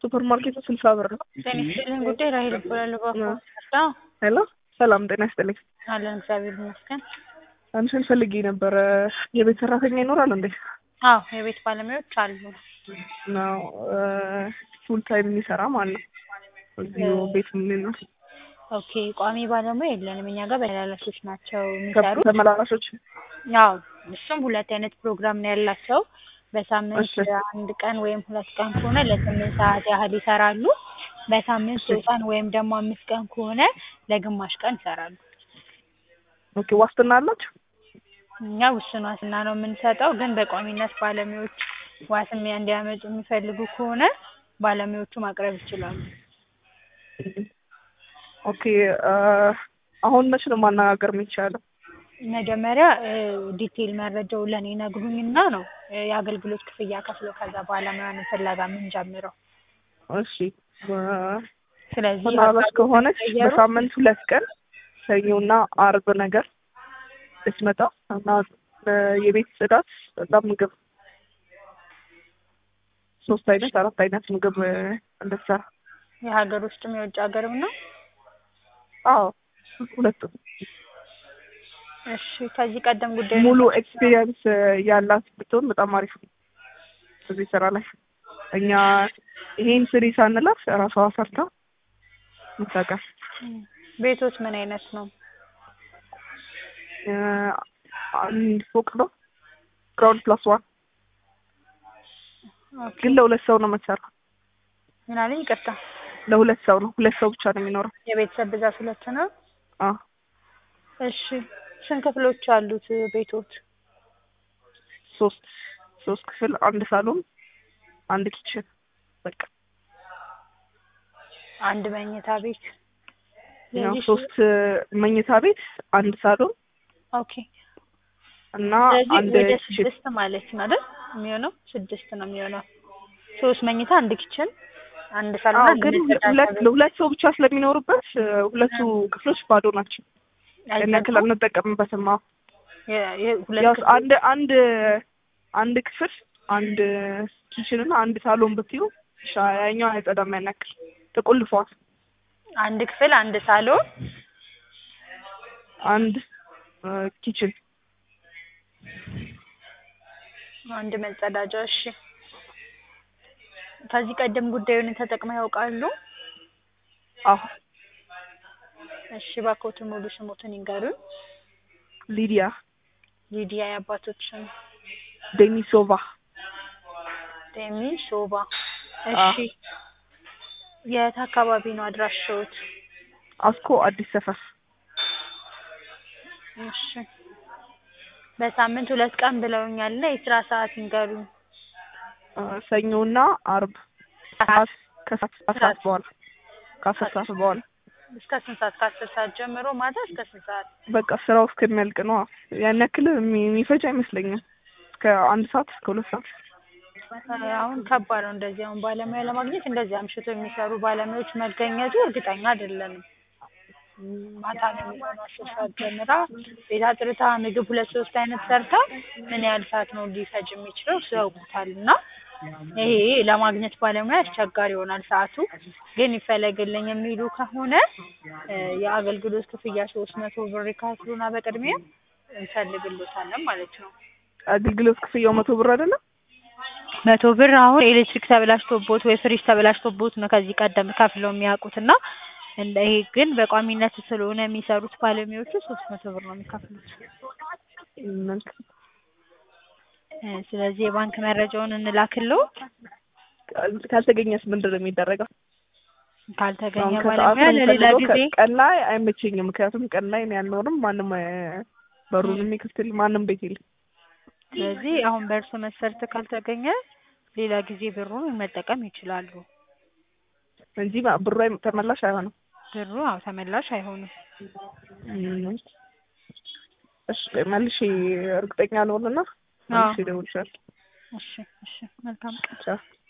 ሱፐር ማርኬቱ ስልሳ ብር ነው። ጤና ይስጥልኝ ጉዳይ ራሄል እባላለሁ። ባኮ ሄሎ ሰላም ጤና ይስጥልኝ። አለን እግዚአብሔር ይመስገን። አንቺን ፈልጌ ነበረ። የቤት ሰራተኛ ይኖራል እንዴ? አዎ የቤት ባለሙያዎች አሉ። ነው ፉል ታይም የሚሰራ ማለት ነው። እዚሁ ቤት የሚኖር ኦኬ ቋሚ ባለሙያ የለንም እኛ ጋር በተመላላሾች ናቸው የሚሰሩት። ተመላላሾች አዎ እሱም ሁለት አይነት ፕሮግራም ነው ያላቸው። በሳምንት እሺ። አንድ ቀን ወይም ሁለት ቀን ከሆነ ለስምንት ሰዓት ያህል ይሰራሉ። በሳምንት ሶስት ቀን ወይም ደግሞ አምስት ቀን ከሆነ ለግማሽ ቀን ይሰራሉ። ኦኬ ዋስትና አላቸው? እኛ ውስን ዋስትና ነው የምንሰጠው፣ ግን በቋሚነት ባለሙያዎች ዋስም እንዲያመጡ የሚፈልጉ ከሆነ ባለሙያዎቹ ማቅረብ ይችላሉ። ኦኬ አሁን መች ነው ማነጋገር የሚቻለው? መጀመሪያ ዲቴይል መረጃው ለእኔ ነግሩኝና ነው እ የአገልግሎት ክፍያ ከፍለው ከዛ ባለሙያን ፍለጋ የምንጀምረው። እሺ በ- ስለዚህ ተመላላሽ ከሆነች ቀየሩ? በሳምንት ሁለት ቀን ሰኞና አርብ ነገር ልትመጣ እና እ የቤት ጽዳት እና ምግብ ሶስት አይነት አራት አይነት ምግብ እ እንድትሰራ የሀገር ውስጥም የውጭ ሀገርም ነው። አዎ ሁለቱም እሺ ከዚህ ቀደም ጉዳይ ሙሉ ኤክስፒሪየንስ ያላት ብትሆን በጣም አሪፍ ነው። እዚህ ስራ ላይ እኛ ይሄን ስሪ ሳንላት ራሷ ሰርታ ምታውቃል። ቤቶች ምን አይነት ነው? እ አንድ ፎቅ ነው ግራውንድ ፕላስ ዋን ኦኬ ግን ለሁለት ሰው ነው የምትሰራው። ምን አለኝ? ይቅርታ ለሁለት ሰው ነው ሁለት ሰው ብቻ ነው የሚኖረው። የቤተሰብ ብዛት ሁለት ነው። አዎ እሺ ስንት ክፍሎች አሉት ቤቶች? ሶስት ሶስት ክፍል አንድ ሳሎን አንድ ኪችን በቃ አንድ መኝታ ቤት ያው የዚህ ሶስት መኝታ ቤት አንድ ሳሎን ኦኬ እና ስለዚህ አንድ ወደ ኪችን ስድስት ማለት ነው አይደል? የሚሆነው ስድስት ነው የሚሆነው። ሶስት መኝታ አንድ ኪችን አንድ ሳሎን አዎ አንድ ግን መጸዳጃ ሁለት ቤት። ለሁለት ሰው ብቻ ስለሚኖሩበት እ ሁለቱ ክፍሎች ባዶ ናቸው። ያን ያክል አይበቃም? አንጠቀምበትም። አዎ የ- የ- ሁለት ያው ክፍል አንድ አንድ አንድ ክፍል አንድ ኪችን እና አንድ ሳሎን ብትዩ ሻ- ያኛው አይጸዳም ያን ያክል ተቆልፈዋል። አንድ ክፍል አንድ ሳሎን አንድ እ ኪችን አንድ መጸዳጃ። እሺ ከዚህ ቀደም ጉዳዩን ተጠቅመው ያውቃሉ? አዎ እሺ እባክዎትን ሙሉ ስሞትን ይንገሩን። ሊዲያ ሊዲያ የአባቶች ስም ዴኒሶቫ ዴሚ ሶባ። አዎ። እሺ የት አካባቢ ነው አድራሻዎት? አስኮ አዲስ ሰፈር እሺ በሳምንት ሁለት ቀን ብለውኛል እና የስራ ሰዓት ይንገሩኝ። እ ሰኞና አርብ ከሰዓት ከሰዓት ከሰዓት በኋላ ከአስር ሰዓት በኋላ እስከ ስንት ሰዓት? ከአስር ሰዓት ጀምሮ ማታ እስከ ስንት ሰዓት? በቃ ስራው እስከሚያልቅ ነው። ያን ያክል የሚ- የሚፈጅ አይመስለኝም። እስከ አንድ ሰዓት እስከ ሁለት ሰዓት አሁን ከባድ ነው እንደዚህ አሁን ባለሙያ ለማግኘት እንደዚህ አምሽቶ የሚሰሩ ባለሙያዎች መገኘቱ እርግጠኛ አይደለንም። ም፣ ማታ ነው የሚሆነው አስር ሰዓት ጀምራ ቤት አጥርታ ምግብ ሁለት ሶስት አይነት ሰርታ ምን ያህል ሰዓት ነው ሊፈጅ የሚችለው እሱ ያውቁታል። እና ይሄ ለማግኘት ባለሙያ አስቸጋሪ ይሆናል ሰዓቱ። ግን ይፈለግልኝ የሚሉ ከሆነ እ የአገልግሎት ክፍያ ሶስት መቶ ብር ይከፍሉና በቅድሚያ እንፈልግሎታለን ማለት ነው። አገልግሎት ክፍያው መቶ ብር አይደለም። መቶ ብር አሁን ኤሌክትሪክ ተበላሽቶቦት ወይ ፍሪጅ ተበላሽቶቦት ነው ከዚህ ቀደም ከፍለው የሚያውቁት እና እንደ ይሄ ግን በቋሚነት ስለሆነ የሚሰሩት ባለሙያዎቹ ሶስት መቶ ብር ነው የሚከፍሉት። መልካም። እ ስለዚህ የባንክ መረጃውን እንላክለው። ካልተገኘስ ምንድን ነው የሚደረገው? ካልተገኘ አሁን ከሰዓት ባለሙያ ነው ለሌላ የምፈልገው። ጊዜ ከ- ቀን ላይ አይመቸኝም። ምክንያቱም ቀን ላይ እኔ አልኖርም። ማንም እ በሩን የሚከፍትልኝ ማንም ቤት የለም። ስለዚህ አሁን በእርሶ መስፈርት ካልተገኘ ሌላ ጊዜ ብሩን መጠቀም ይችላሉ። እንጂ ማ- ብሩ አይ- ተመላሽ አይሆንም። ብሩ አዎ ተመላሽ አይሆንም። እም። እሺ መልሼ እርግጠኛ ልሆንና መልሼ እደውልልሻለሁ። እሺ እሺ መልካም ቀን። ቻው